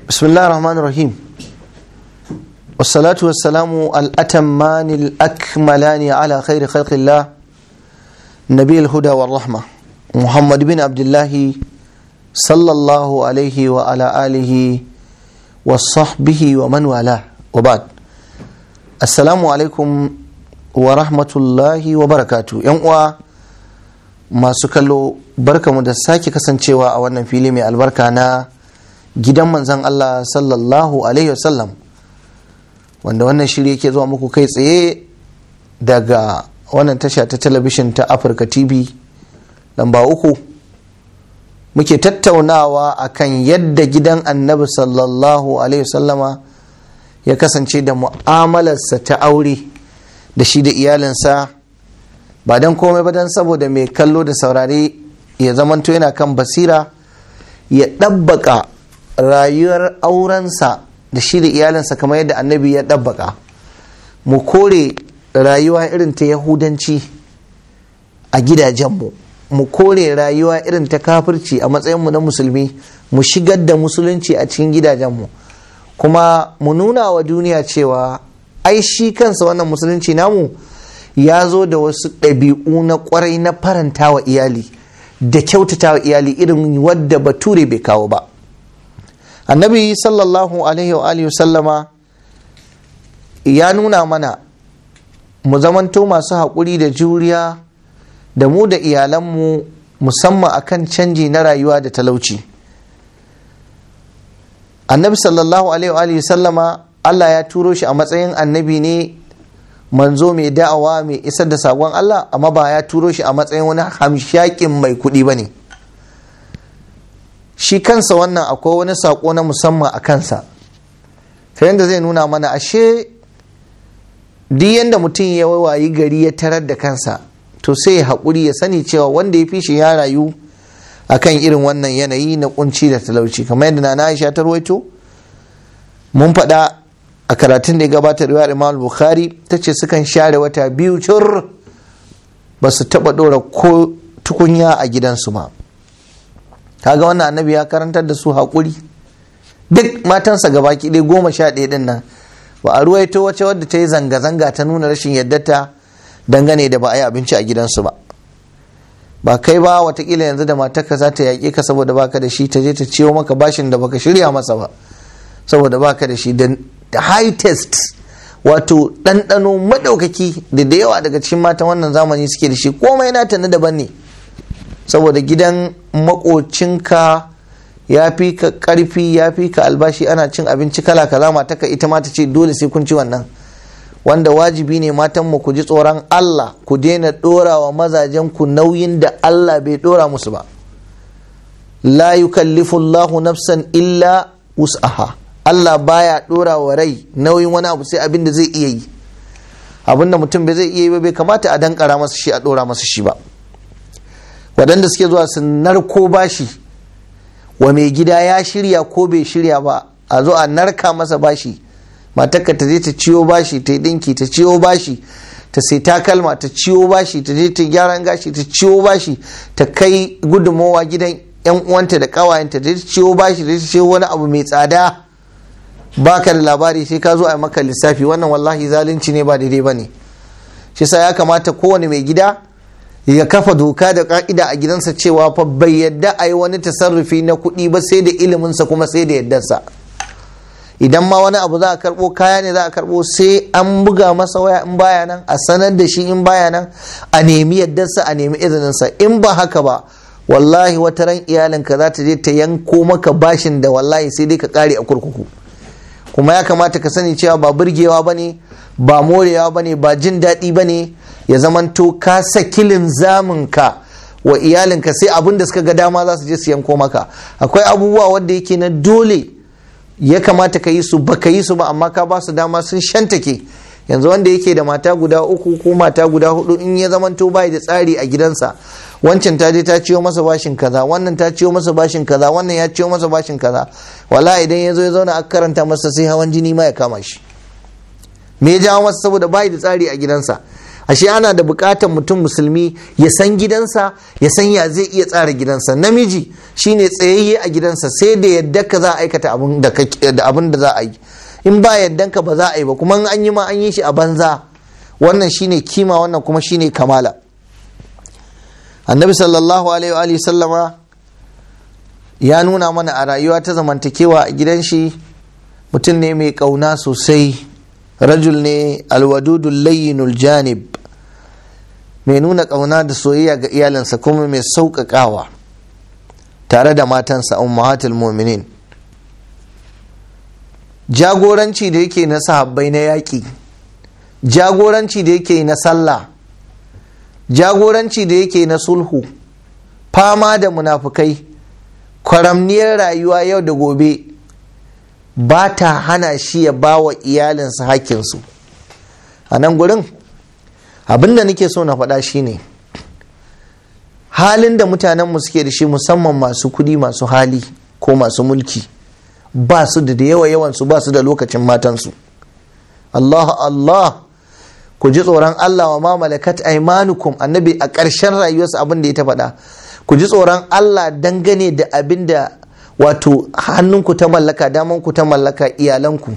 بسم الله الرحمن الرحيم والصلاة والسلام الأتمان الأكملان على خير خلق الله نبي الهدى والرحمة محمد بن عبد الله صلى الله عليه وعلى آله وصحبه ومن والاه وبعد السلام عليكم ورحمة الله وبركاته يوم masu kallo barkamu da sake kasancewa a wannan fili mai albarka na gidan manzan Allah sallallahu alaihi wasallam wanda wannan shiri yake zuwa muku kai tsaye daga wannan tasha ta talabishin ta afirka tv lamba uku muke tattaunawa akan yadda gidan annabi sallallahu alaihi wasallama ya kasance da mu'amalarsa ta aure da shi da iyalinsa ba don komai ba don saboda mai kallo da saurare ya zamanto yana kan basira ya ɗabbaka rayuwar aurensa da shi da iyalinsa kamar yadda annabi ya ɗabbaka mu kore rayuwa irin ta yahudanci a gidajenmu mu kore rayuwa irin ta kafirci a matsayinmu na musulmi mu shigar da musulunci a cikin gidajenmu kuma mu nuna wa duniya cewa ai shi kansa wannan musulunci namu ya zo da wasu ɗabi'u na ƙwarai na faranta wa iyali da kyautata wa iyali irin wadda bature bai kawo ba annabi sallallahu alaihi wa sallama ya nuna mana mu zamanto masu haƙuri da juriya da mu da iyalanmu musamman akan canji na rayuwa da talauci annabi sallallahu alaihi wa sallama allah ya turo shi a matsayin annabi ne manzo mai da'awa mai isar da sakon Allah amma ba ya turo shi a matsayin wani hamshakin mai kuɗi ba ne shi kansa wannan akwai wani sako na musamman a kansa ta yadda zai nuna mana ashe duk yadda mutum ya wayi gari ya tarar da kansa to sai ya haƙuri ya sani cewa wanda ya fi shi ya rayu akan irin wannan yanayi na kunci da talauci kamar yadda na Aisha ta ruwaito mun faɗa a karatun da ya gabata riwayar imam bukhari ta ce sukan share wata biyu cur ba su taba dora ko tukunya a gidansu ba kaga wannan annabi ya karantar da su haƙuri duk matansa gaba ɗaya goma sha ɗaya ɗin nan ba a ruwaito wace wadda ta yi zanga-zanga ta nuna rashin yaddata dangane da ba a yi abinci a gidansu ba ba kai ba watakila yanzu da matarka za ta yaƙe ka saboda baka da shi ta je ta ciwo maka bashin da baka shirya masa ba saboda baka da shi da high test wato ɗanɗano maɗaukaki da da yawa daga cikin matan wannan zamani suke da shi komai nata na daban ne saboda gidan makocinka ya fi ka ƙarfi ya fi ka albashi ana cin abinci kala kaza mataka ita ma ta ce dole sai kun ci wannan wanda wajibi ne matan mu ku ji tsoron Allah ku daina ɗora wa mazajen ku nauyin da Allah bai ɗora musu ba la yukallifu Allahu nafsan illa wus'aha Allah baya dora wa rai nauyin wani abu sai abin da zai iya yi abin da mutum bai zai iya yi ba bai kamata a dankara masa shi a dora masa shi ba waɗanda suke zuwa su narko bashi wa mai gida ya shirya ko bai shirya ba a zo a narka masa bashi matarka ta je ta ciwo bashi ta yi dinki ta ciwo bashi ta sai takalma ta ciwo bashi ta je ta gyaran gashi ta ciwo bashi ta kai gudunmowa gidan yan uwanta da kawayenta ta ciwo bashi ta ciwo wani abu mai tsada baka da labari sai ka zo a maka lissafi wannan wallahi zalunci ne ba daidai ba ne shi sa ya kamata kowane mai gida ya kafa doka da ka'ida a gidansa cewa fa bai yadda a yi wani tasarrufi na kuɗi ba sai da iliminsa kuma sai da yaddarsa idan ma wani abu za a karɓo kaya ne za a karɓo sai an buga masa waya in baya nan a sanar da shi in baya nan a nemi yaddarsa a nemi izininsa in ba haka ba wallahi wata ran iyalinka za ta je ta yanko maka bashin da wallahi sai dai ka kare a kurkuku kuma ya kamata ka sani cewa ba burgewa bane ba morewa bane ba jin daɗi bane ya zamanto ka sakilin zaminka wa iyalinka sai abin da suka ga dama za su je su yanko maka akwai abubuwa wanda yake na dole ya kamata ka yi su ba ka yi su ba amma ka ba su dama sun shantake yanzu wanda yake da mata guda uku ko mata guda hudu in ya zamanto bai da tsari a gidansa wancan ta je ta ciyo masa bashin kaza wannan ta ciyo masa bashin kaza wannan ya ciyo masa bashin kaza wala idan ya zo ya zauna aka karanta masa sai hawan jini ma ya kama shi me ya jawo masa saboda bai da tsari a gidansa ashe ana da bukatar mutum musulmi ya san gidansa ya san ya zai iya tsara gidansa namiji shine tsayayye a gidansa sai da yadda ka za a aikata abin da za a yi in ba yaddan ka ba za a yi ba kuma an yi ma an yi shi a banza wannan shine kima wannan kuma shine kamala annabi sallallahu alaihi wa sallama ya nuna mana a rayuwa ta zamantakewa a gidan shi mutum ne mai kauna sosai rajul ne alwadudul layyinul janib mai nuna kauna da soyayya ga iyalinsa kuma mai sauƙaƙawa tare da matansa ummahatul mu'minin jagoranci da yake na sahabbai na yaƙi jagoranci da yake na sallah jagoranci da yake na sulhu fama da munafukai kwaramniyar rayuwa yau da gobe ba ta hana shi ya ba wa iyalinsa hakkinsu a nan gurin abinda nake so na faɗa shine halin da mutanenmu suke da shi musamman masu kudi masu hali ko masu mulki ba su da yawa yawansu ba su da lokacin matansu Allah Allah ku ji tsoron Allah wa ma malakat aimanukum annabi a ƙarshen rayuwarsa abin da ya ta faɗa ku ji tsoron Allah dangane da abin da wato hannunku ta mallaka damanku ta mallaka iyalanku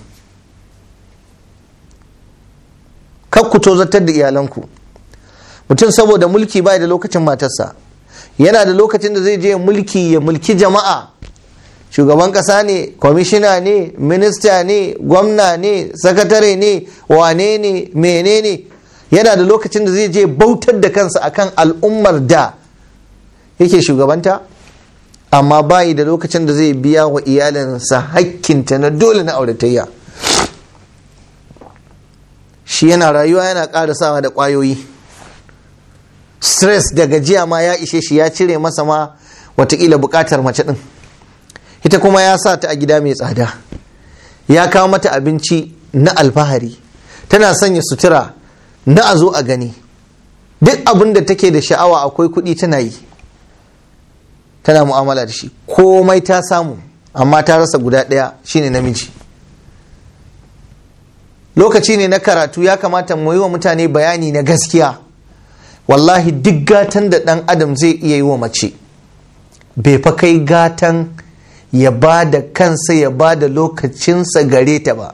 kar ku tozartar da iyalanku mutum saboda mulki bai da lokacin matarsa yana da lokacin da zai je mulki ya mulki jama'a shugaban kasa ne kwamishina ne minista ne gwamna ne sakatare ne wane ne menene yana da lokacin da zai je bautar da kansa akan al'ummar da yake shugabanta amma bayi da lokacin da zai biya wa iyalinsa hakkinta na dole na auratayya shi yana rayuwa yana ƙara sawa da ƙwayoyi stress da gajiya ma ya ishe shi ya cire masa ma watakila buƙatar mace ɗin ita kuma ya sa ta a gida mai tsada ya kawo mata abinci na alfahari tana sanya sutura na a zo a gani duk abin da take da sha'awa akwai kuɗi tana yi tana mu'amala da shi komai ta samu amma ta rasa guda ɗaya shine namiji lokaci ne na karatu ya kamata mu yi wa mutane bayani na gaskiya wallahi duk gatan da ɗan adam zai iya yi wa mace bai fa kai gatan ya ba da kansa ya ba da lokacinsa gare ta ba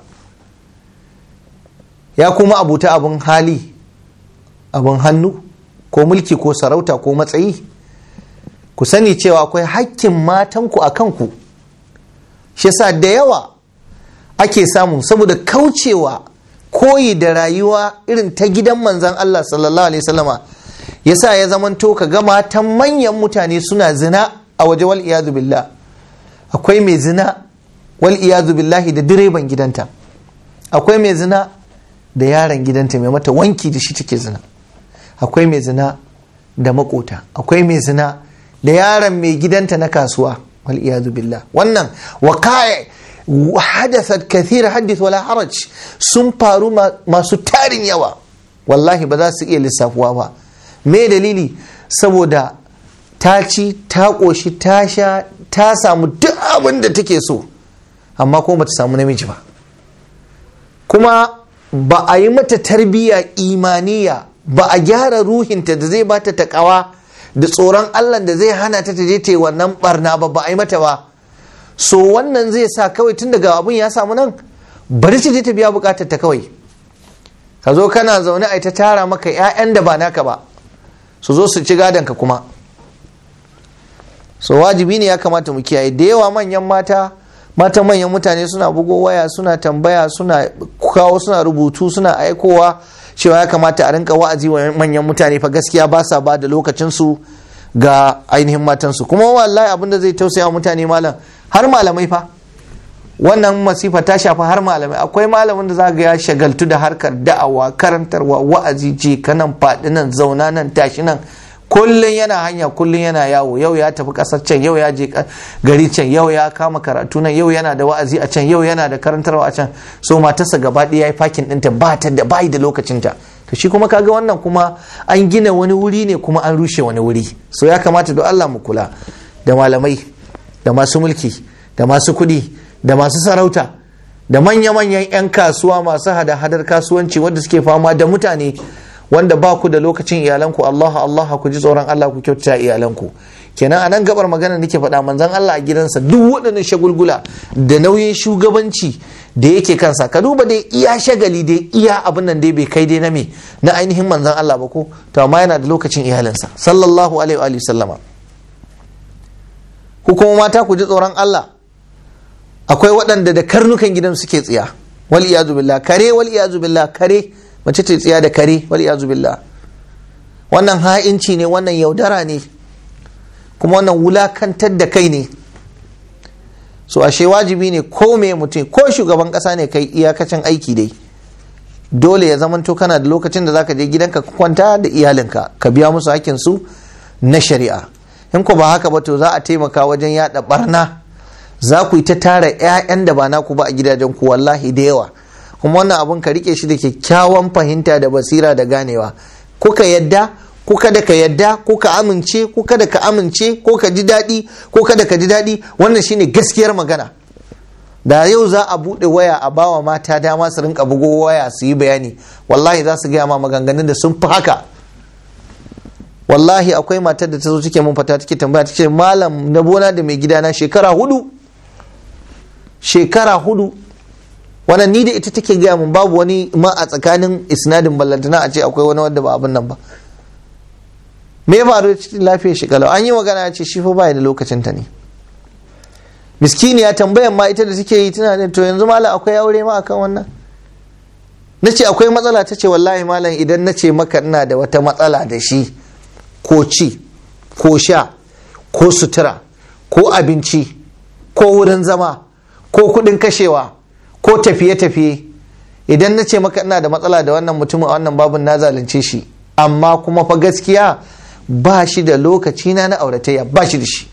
ya kuma abuta abin hali abin hannu ko mulki ko sarauta ko matsayi ku sani cewa akwai hakkin matanku a kanku shi sa da yawa ake samu saboda kaucewa koyi da rayuwa irin ta gidan manzan Allah sallallahu alaihi wasallama yasa ya zamanto ka ga matan manyan mutane suna zina a waje wal iyadu billah akwai mai zina wal iyadu billahi da direban gidanta akwai mai zina da yaron gidanta mai mata wanki da shi take zina akwai mai zina da makota akwai mai zina da yaron mai gidanta na kasuwa wal iyadu billah wannan waqa'i hadathat kathir hadith wala haraj sun faru masu tarin yawa wallahi ba za su iya lissafuwa ba me dalili saboda ta ci ta ƙoshi ta sha ta samu duk abin da take so amma kuma bata samu namiji ba kuma ba a yi mata tarbiyya imaniya ba a gyara ruhinta da zai bata takawa da tsoron allah da zai hana ta je ta yi wannan barna ba ba a yi mata ba so wannan zai sa kawai tun daga abun ya samu nan bari ta je ta biya bukatar ta kawai ka zo kana zaune a ta tara maka 'ya'yan da ba naka ba su zo su ci gadonka kuma so wajibi ne ya kamata mu kiyaye da yawa manyan mata matan manyan mutane suna bugo waya suna tambaya suna kawo suna rubutu suna aikowa cewa ya kamata a rinka wa'azi wa manyan mutane fa gaskiya ba sa ba da lokacinsu ga ainihin matansu kuma wallahi abin da zai tausaya mutane malam har malamai fa wannan masifa ta shafi har malamai akwai malamin da za ga ya shagaltu da harkar da'awa karantarwa wa'azi je kanan faɗi nan zauna nan tashi nan kullum yana hanya kullum yana yawo yau ya tafi ƙasar can yau ya je gari can yau ya kama karatu nan yau yana da wa'azi a can yau yana da karantarwa a can so matarsa gaba ɗaya ya yi fakin ɗinta ba ta da bayi da lokacinta to shi kuma kaga wannan kuma an gina wani wuri ne kuma an rushe wani wuri so ya kamata don Allah mu kula da malamai da masu mulki da masu kuɗi da masu sarauta da manya-manyan 'yan kasuwa masu hada-hadar kasuwanci wadda suke fama da mutane wanda ba ku da lokacin iyalanku Allah Allah ku ji tsoron Allah ku kyautata iyalanku kenan a nan gabar magana nake faɗa manzon Allah a gidansa duk waɗannan shagulgula da nauyin shugabanci da yake kansa ka duba dai iya shagali dai iya abin nan dai bai kai dai na me na ainihin manzon Allah ba ko to amma yana da lokacin iyalinsa sallallahu alaihi wa sallama ku kuma mata ku ji tsoron Allah akwai waɗanda da karnukan gidan suke tsiya wal iyazu billah kare wal iyazu billah kare mace ta tsiya da kare wal iyazu billah wannan ha'inci ne wannan yaudara ne kuma wannan wulakantar da kai ne so ashe wajibi ne ko me mutum ko shugaban kasa ne kai iyakacin aiki dai dole ya zamanto kana da lokacin da zaka je gidanka ka kwanta da iyalinka ka biya musu hakkin su na shari'a in ko ba haka ba to za a taimaka wajen yada barna za ku yi ta tara 'ya'yan da ba naku ba a gidajen ku wallahi da yawa kuma wannan abun ka rike shi da kyakkyawan fahimta da basira da ganewa kuka yadda ko kada ka yadda ko ka amince ko kada ka amince ko ka ji daɗi ko kada ka ji daɗi wannan shine gaskiyar magana da yau za a buɗe waya a bawa mata dama su rinka bugo waya su yi bayani wallahi za su gaya ma maganganun da sun fi haka wallahi akwai matar da ta zo take mun fata take tambaya ta ce malam na bona da mai gidana shekara hudu shekara hudu wannan ni da ita take gaya mun babu wani ma a tsakanin isnadin ballantana a ce akwai wani wanda ba abin nan ba me faru cikin lafiyar shi kalau an yi magana ya ce shi fa bai da lokacin ta ne miskini ya tambayan ma ita da take yi tana da to yanzu malam akwai aure ma akan wannan na ce akwai matsala ta ce wallahi malam idan na ce maka ina da wata matsala da shi ko ci ko sha ko sutura ko abinci ko wurin zama ko kudin kashewa ko tafiye-tafiye idan na ce maka ina da matsala da wannan mutumin a wannan babun na zalunce shi amma kuma fa gaskiya ba shi da lokaci na na auratayya ba shi da shi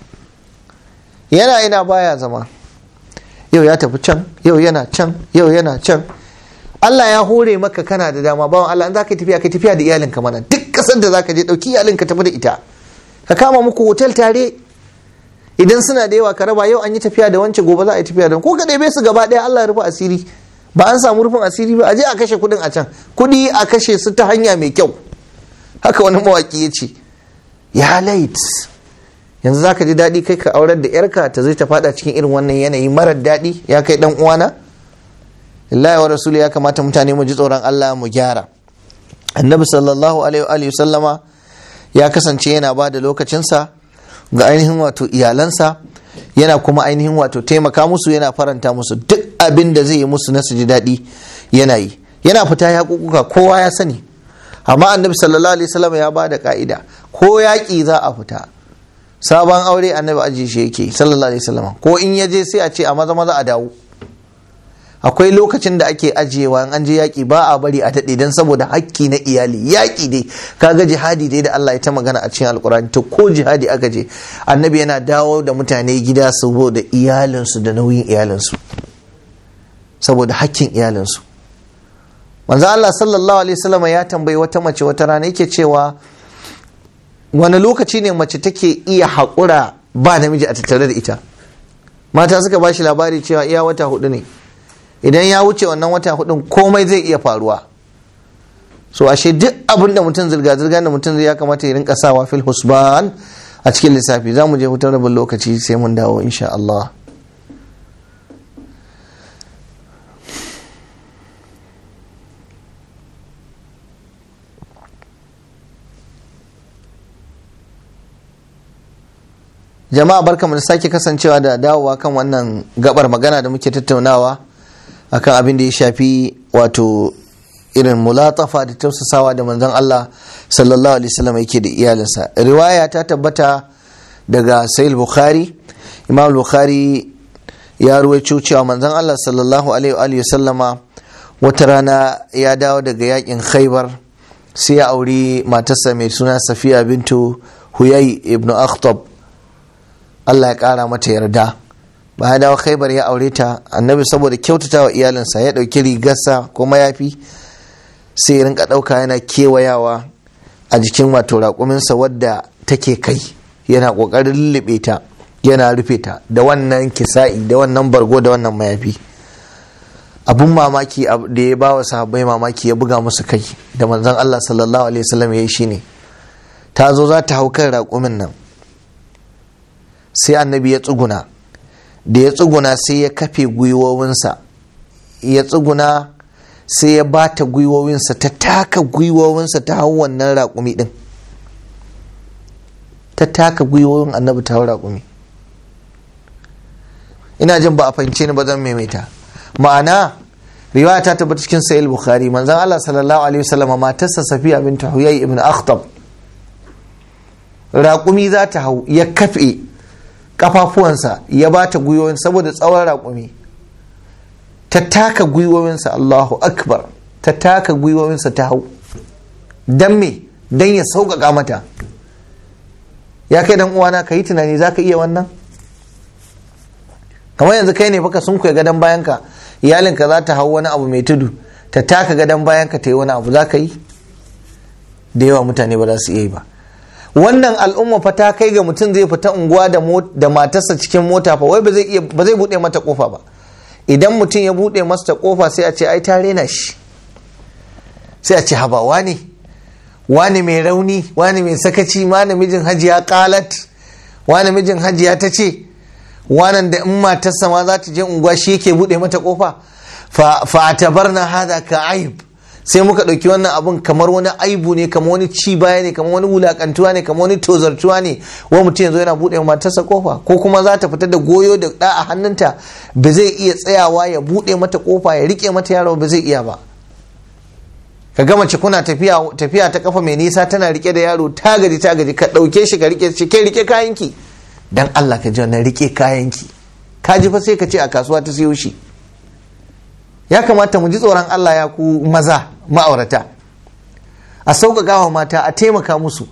yana ina baya zama yau ya tafi can yau yana can yau yana can Allah ya hore maka kana da dama bawan Allah in zaka tafiya ka tafiya da iyalinka mana duk kasar da zaka je dauki iyalinka tafi da ita ka kama muku hotel tare idan suna da yawa ka raba yau an yi tafiya da wancan gobe za a yi tafiya da ko ka ɗebe su gaba ɗaya Allah ya rufe asiri ba an samu rufin asiri ba a je a kashe kuɗin a can kuɗi a kashe su ta hanya mai kyau haka wani mawaki ya ce ya lait yanzu za ka ji daɗi kai ka aurar da yarka ta zai ta fada cikin irin wannan yanayi marar daɗi ya kai ɗan uwana lillahi wa rasuli ya kamata mutane mu ji tsoron Allah mu gyara annabi sallallahu alaihi wa sallama ya kasance yana ba da lokacinsa ga ainihin wato iyalansa yana kuma ainihin wato taimaka musu yana faranta musu duk abin da zai yi musu na su ji daɗi yana yi yana fita ya kukuka kowa ya sani amma annabi sallallahu alaihi wasallam ya ba da ka'ida ko yaƙi za a fita sabon aure annabi ajiye shi yake sallallahu alaihi wasallam ko in ya je sai a ce a maza maza a dawo akwai lokacin da ake ajiyewa in an je yaƙi ba a bari a daɗe don saboda hakki na iyali yaƙi dai kaga jihadi dai da Allah ya ta magana a cikin alkurani to ko jihadi aka je annabi yana dawo da mutane gida saboda iyalinsu da nauyin iyalinsu saboda hakkin iyalinsu manzo Allah sallallahu alaihi wasallam ya tambayi wata mace wata rana yake cewa wani lokaci ne mace take iya haƙura ba namiji a tattare da ita mata suka ba shi labari cewa iya wata hudu ne idan ya wuce wannan wata hudun komai zai iya faruwa so ashe duk abin da mutum zirga-zirga da mutum zai ya kamata ya rinka sawa fil husban a cikin lissafi za mu je hutar rabin lokaci sai mun dawo insha Allah jama'a barkamu da sake kasancewa da dawowa kan wannan gabar magana da muke tattaunawa akan abin da ya shafi wato irin mulatafa da tausasawa da manzon Allah sallallahu alaihi wasallam yake da iyalinsa riwaya ta tabbata daga sahih bukhari imam bukhari ya ruwaito cewa manzon Allah sallallahu alaihi wasallama wata rana ya dawo daga yakin khaybar sai ya auri matarsa mai suna safiya bintu huyai ibn akhtab Allah ya kara mata yarda bayan dawo khaibar ya aure ta annabi saboda kyautata wa iyalinsa ya ɗauki rigarsa ko mayafi sai ya rinka ɗauka yana kewayawa a jikin wato raƙuminsa wadda take kai yana ƙoƙarin lullube ta yana rufe ta da wannan kisa'i da wannan bargo da wannan mayafi abun mamaki da ya bawa sahabbai mamaki ya buga musu kai da manzon Allah sallallahu alaihi wasallam ya yi shine ta zo za ta hau kan raƙumin nan sai annabi ya tsuguna da ya tsuguna sai ya kafe gwiwowinsa ya tsuguna sai ya bata gwiwowinsa ta taka gwiwowinsa ta hau wannan raƙumi ɗin ta taka gwiwowin annabi ta hau raƙumi ina jin ba a fahimce ni ba zan maimaita ma'ana riwaya ta tabbata cikin sahih bukhari manzon Allah sallallahu alaihi wasallam matarsa safiya bint huyay ibn akhtab raƙumi za ta hau ya kafe kafafuwansa ya ba ta gwiwoyin saboda tsawon raƙumi ta taka gwiwowinsa Allahu akbar ta taka gwiwowinsa ta hau don me don ya sauƙaƙa mata ya kai dan uwana ka yi tunani za ka iya wannan kamar yanzu kai ne baka sun kuwa gadon bayanka iyalinka za ta hau wani abu mai tudu ta taka gadon bayanka ta yi wani abu za ka yi da yawa mutane ba za su iya yi ba wannan al'umma fa ta kai ga mutum zai fita unguwa da matarsa cikin mota fa wai ba zai ba zai bude mata kofa ba idan mutum ya bude masa kofa sai a ce ai ta rena shi sai a ce haba wani wani mai rauni wani mai sakaci wani mijin hajiya kalat wani mijin hajiya ta ce wanan da in matarsa ma za ta je unguwa shi yake bude mata kofa fa tabarna hada ka aib sai muka ɗauki wannan abun kamar wani aibu ne kamar wani ci baya ne kamar wani wulakantuwa ne kamar wani tozartuwa ne wa mutum yanzu yana buɗe matarsa kofa ko kuma za ta fita da goyo da ɗa a hannunta ba zai iya tsayawa ya buɗe mata kofa ya rike mata yaro ba zai iya ba ka ga mace kuna tafiya tafiya ta kafa mai nisa tana rike da yaro ta gaji ta gaji ka ɗauke shi ka rike shi kai rike kayanki dan Allah ka ji wannan rike kayanki ka ji fa sai ka ce a kasuwa ta siyo shi ya kamata mu ji tsoron Allah ya ku maza ma'aurata a sauƙaƙa wa mata a taimaka musu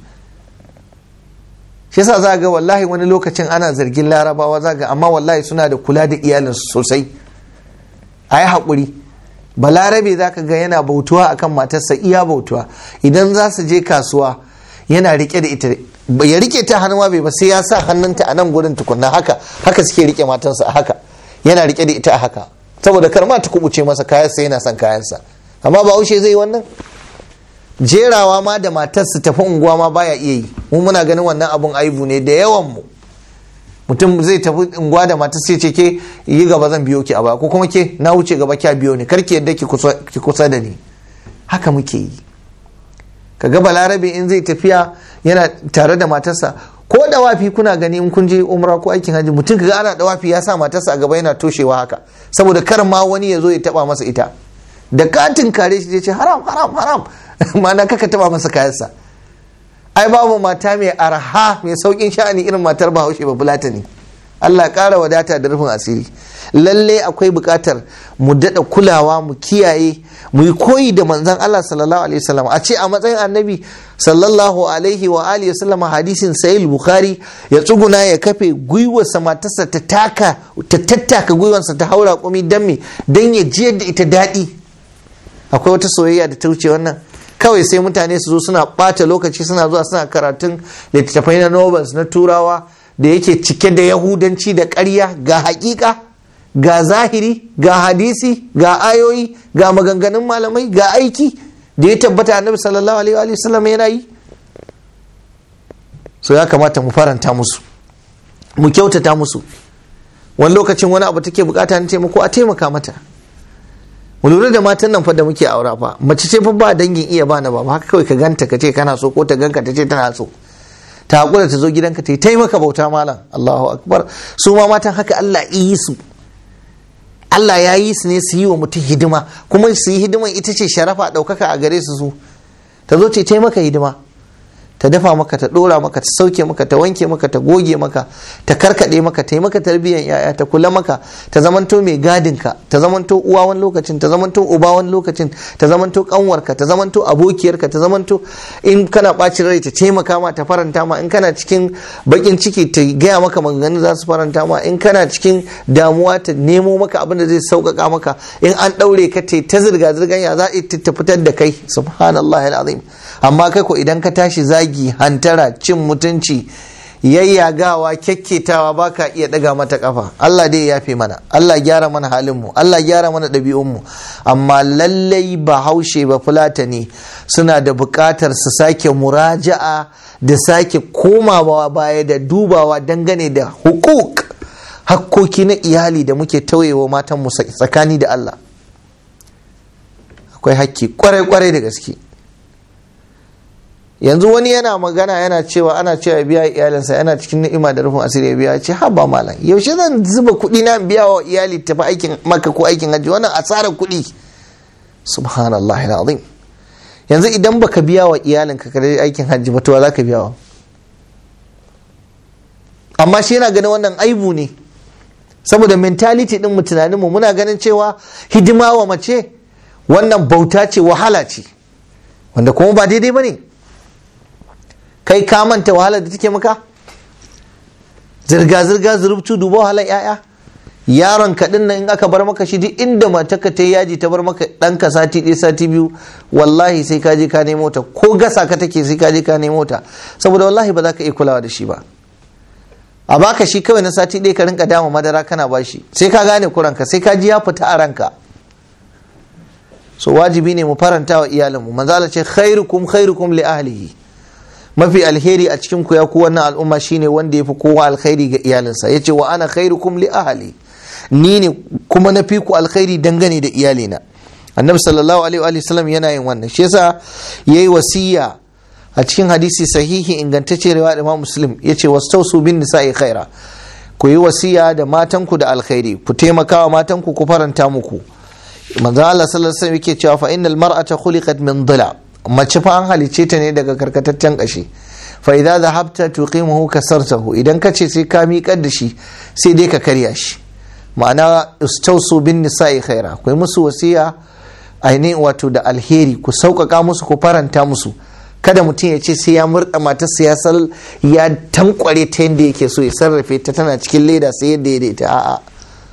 shi yasa za ga wallahi wani lokacin ana zargin larabawa za ga amma wallahi suna da kula da iyalinsu sosai a yi haƙuri balarabe za ka ga yana bautuwa akan matarsa iya bautuwa idan za su je kasuwa yana rike da ita ya rike ta hannuwa bai ba sai ya sa hannunta a nan gurin tukunna haka haka suke rike matansa a haka yana rike da ita a haka saboda kar ma ta kubuce masa kayansa yana son kayansa amma ba haushe zai wannan jerawa ma da matarsa tafi unguwa ma baya iya yi mu muna ganin wannan abun aibu ne da yawan mu mutum zai tafi unguwa da matar sai ce ke yi gaba zan biyo ki a ba ko kuma ke na wuce gaba kya biyo ni kar ki yadda ki kusa da ni haka muke yi kaga balarabe in zai tafiya yana tare da matarsa ko da wafi kuna gani in kun je umra ko aikin hajji mutum kaga ana da wafi ya sa matarsa a gaba yana toshewa haka saboda kar ma wani ya zo ya taba masa ita da katin kare shi ce haram haram haram ma'ana kaka taba masa kayansa ai babu mata mai arha mai saukin sha'ani irin matar bahaushe ba bulata ne Allah ƙara wadata da rufin asiri lalle akwai buƙatar mu daɗa kulawa mu kiyaye mu yi koyi da manzon Allah sallallahu alaihi wasallam a ce a matsayin annabi sallallahu alaihi wa alihi wasallam hadisin sahih bukhari ya tsuguna ya kafe gwiwarsa matarsa ta taka ta tattaka gwiwarsa ta haura kumi dan me dan ya jiyar da ita daɗi akwai wata soyayya da ta wuce wannan kawai sai mutane su zo suna ɓata lokaci suna zuwa suna karatun littattafai na novels na turawa da yake cike da yahudanci da ƙarya ga haƙiƙa ga zahiri ga hadisi ga ayoyi ga maganganun malamai ga aiki da ya tabbata annabi sallallahu alaihi wa sallam yana yi so ya kamata mu faranta musu mu kyautata musu wani lokacin wani abu take bukata na taimako a taimaka mata mu lura da matan nan fa da muke aura fa mace ce fa ba dangin iya ba na ba haka kawai ka ganta ka ce kana so ko ta ganka ta ce tana so ta hakura ta zo gidanka ta yi taimaka bauta malam Allahu akbar su ma matan haka Allah yi su Allah ya yi su ne su yi wa mutum hidima kuma su yi hidiman ita ce sharafa ɗaukaka a gare su su ta zo ce taimaka hidima ta dafa maka ta dora maka ta sauke maka ta wanke maka ta goge maka ta karkade maka ta yi maka tarbiyyar yaya ta kula maka ta zamanto mai gadin ka ta zamanto uwa wani lokacin ta zamanto uba wani lokacin ta zamanto kanwarka ta zamanto abokiyarka ta zamanto in kana bacin rai ta taimaka ma ta faranta ma in kana cikin bakin ciki ta gaya maka maganganu za su faranta ma in kana cikin damuwa ta nemo maka abin da zai sauƙaƙa maka in an ɗaure ka ta zirga zirgan ya za ta fitar da kai subhanallah alazim amma kai ko idan ka tashi zagi hantara cin mutunci yayyagawa kyakketawa ba ka iya daga mata kafa Allah dai ya fi mana Allah gyara mana halinmu Allah gyara mana ɗabi'unmu amma lallai ba haushe ba fulatani suna da buƙatar su sake muraja'a da sake komawa baya da dubawa dangane da hukuk hakkoki na iyali da muke tauyewa matanmu tsakani da Allah akwai hakki kwarai-kwarai da gaske yanzu wani yana magana yana cewa ana cewa ya biya iyalinsa yana cikin ni'ima da rufin asiri ya biya ce haba malam yaushe zan zuba kuɗi na biya wa iyali tafi aikin maka ko aikin hajji wannan asarar kuɗi subhanallah azim yanzu idan baka biya wa iyalinka ka aikin hajji ba to za ka biya wa amma shi yana ganin wannan aibu ne saboda mentality din mu tunaninmu muna ganin cewa hidima wa mace wannan bauta ce wahala ce wanda kuma ba daidai ba ne kai ka manta wahalar da take maka zirga-zirga zurubtu duba wahalar 'ya'ya yaron kaɗin nan in aka bar maka shi duk inda matarka ta yaji ta bar maka ɗanka sati ɗaya sati biyu wallahi sai ka je ka nemo ta ko gasa ka take sai ka je ka nemo ta saboda wallahi ba za ka iya kulawa da shi ba a baka shi kawai na sati ɗaya ka rinka dama madara kana bashi sai ka gane kuranka sai ka ji ya fita a ranka so wajibi ne mu faranta wa iyalinmu manzala ce khairukum khairukum li ahlihi mafi alheri a cikin ku ya ku wannan al'umma shine wanda ya fi kowa alkhairi ga iyalinsa yace wa ana khairukum li ahli ni ne kuma na fi ku alkhairi dangane da iyalina annabi sallallahu alaihi wa sallam yana yin wannan shi yasa yayi wasiya a cikin hadisi sahihi ingantacce riwaya Imam Muslim yace wastausu bin nisa'i khaira ku yi wasiya da matanku da alkhairi ku taimaka wa matanku ku faranta muku manzo Allah sallallahu alaihi wasallam yake cewa fa innal mar'ata khuliqat min dhila mace fa an halice ta ne daga karkataccen kashi fa idza dhahabta tuqimuhu kasartahu idan ka ce sai ka miƙar da shi sai dai ka karya shi ma'ana istausu bin nisa'i khaira ku yi musu wasiya ainihin wato da alheri ku sauƙaƙa musu ku faranta musu kada mutum ya ce sai ya murɗa matarsa ya sal ya tankware ta yadda yake so ya sarrafe ta tana cikin leda sai yadda ya daita a'a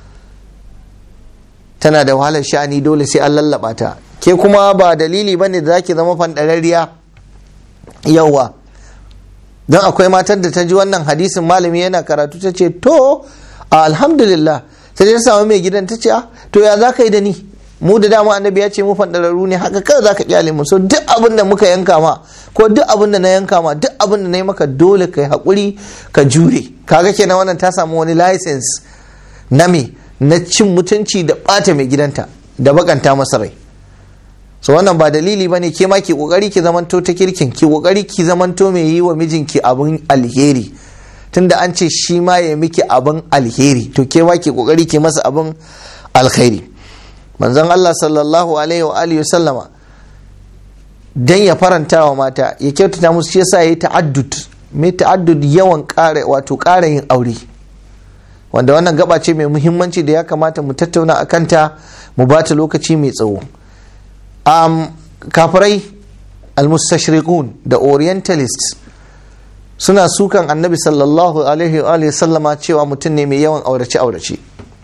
tana da wahalar sha'ani dole sai an lallaba ta ke kuma ba dalili ba ne da zaki zama fandararriya yauwa don akwai matar da ta ji wannan hadisin malami yana karatu ta ce to alhamdulillah ta je samu mai gidan ta ce to ya za ka yi da ni mu da dama annabi ya ce mu fandararru ne haka kawai za ka kyale mu so duk abin da muka yanka ma ko duk abin da na yanka ma duk abin da na yi maka dole ka yi haƙuri ka jure kaga kenan wannan ta samu wani license na me na cin mutunci da ɓata mai gidanta da bakanta masa rai so wannan ba dalili ba ne ke ma ki kokari ki zamanto ta kirkin ki kokari ki zamanto mai yi wa mijinki abin alheri tunda an ce shi ma ya miki abin alheri to ke ma ki kokari ki masa abin alheri manzon Allah sallallahu alaihi wa alihi sallama dan ya faranta wa mata ya kyautata musu shi yasa yayi ta'addud mai ta'addud yawan ƙara wato ƙara yin aure wanda wannan gaba ce mai muhimmanci da ya kamata mu tattauna a kanta mu ba ta lokaci mai tsawo um, kafirai almustashriqun da orientalists suna sukan annabi sallallahu alaihi wa sallama cewa mutum ne mai yawan aurace-aurace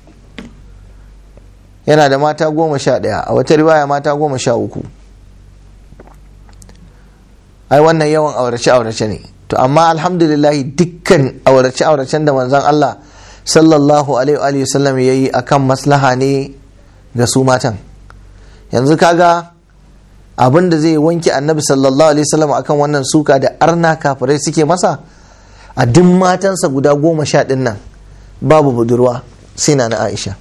yana da mata goma sha ɗaya a wata riwaya mata goma sha uku ai wannan yawan aurace-aurace ne to amma alhamdulillahi dukkan aurace-auracen da manzon Allah sallallahu alaihi wa sallam ya yi akan maslaha ne ga su matan yanzu kaga abin da zai wanke annabi sallallahu alaihi wasallam akan wannan suka da arna kafirai suke masa a duk matansa guda goma sha ɗin nan babu budurwa sai na na aisha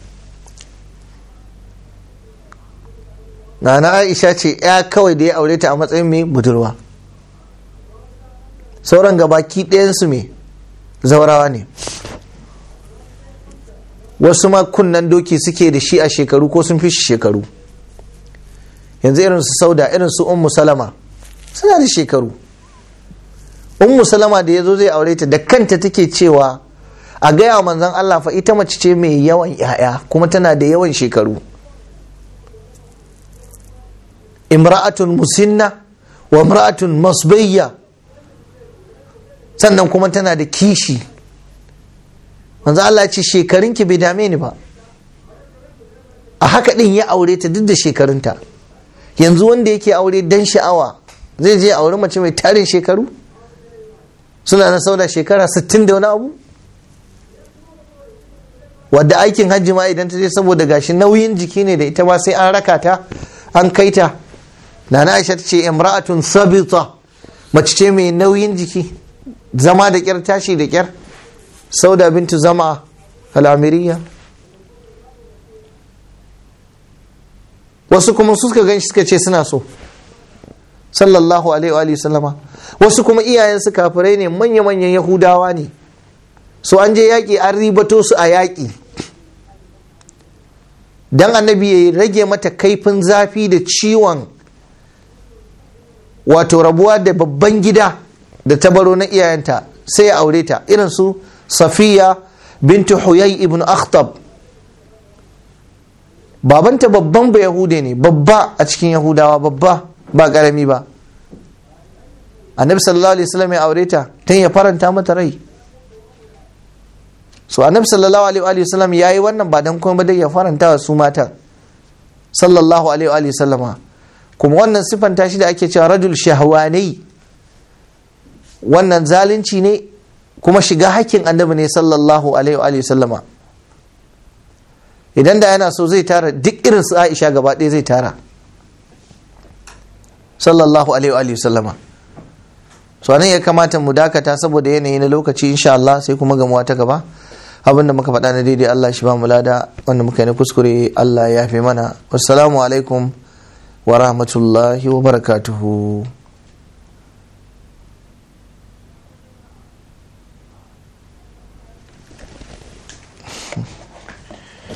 na na aisha ce ya kawai da ya aure ta a matsayin mai budurwa sauran gabaki ɗayansu mai zaurawa ne wasu ma kunnan doki suke da shi a shekaru ko sun fi shi shekaru yanzu irin su sauda irin su ummu salama suna da shekaru ummu salama da ya zo zai aure ta da kanta take cewa a gaya manzon Allah fa ita mace ce mai yawan yaya kuma tana da yawan shekaru imra'atun musinna wa imra'atun masbayya sannan kuma tana da kishi manzo Allah ce shekarunki bai dame ni ba a haka din ya aure ta duk da shekarunta yanzu wanda yake aure dan sha'awa zai je aure mace mai tarin shekaru suna na sauda shekara 60 da wani abu wadda aikin hajji ma idan ta je saboda gashi nauyin jiki ne da ita ma sai an raka ta an kai ta na aisha ta ce imra'atun sabita mace ce mai nauyin jiki zama da kyar tashi da kyar sauda bintu zama al'amiriya wasu kuma suka gan shi suka ce suna so sallallahu alaihi wa sallama wasu kuma iyayensu kafirai ne manya-manyan yahudawa ne so an je yaƙi an ribato su a yaƙi don annabi ya rage mata kaifin zafi da ciwon wato rabuwa da babban gida da ta baro na iyayenta sai ya aure ta irin su safiya bintu huyai ibn akhtab babanta babban ba yahude ne babba a cikin yahudawa babba ba karami ba annabi sallallahu alaihi wasallam ya aure ta dan ya faranta mata rai so annabi sallallahu alaihi wasallam yayi wannan ba dan kuma dai ya faranta wa su matan sallallahu alaihi wasallama kuma wannan sifanta shi da ake cewa rajul shahwani wannan zalunci ne kuma shiga hakkin annabi ne sallallahu alaihi wasallama idan da yana so zai tara duk irin su Aisha gaba ɗaya zai tara sallallahu alaihi wa sallama so anan ya kamata mu dakata saboda yanayi na lokaci insha Allah sai kuma gamuwa ta gaba abinda muka faɗa na daidai Allah shi ba mu lada wanda muka yi na kuskure Allah ya fi mana wassalamu alaikum wa rahmatullahi wa barakatuhu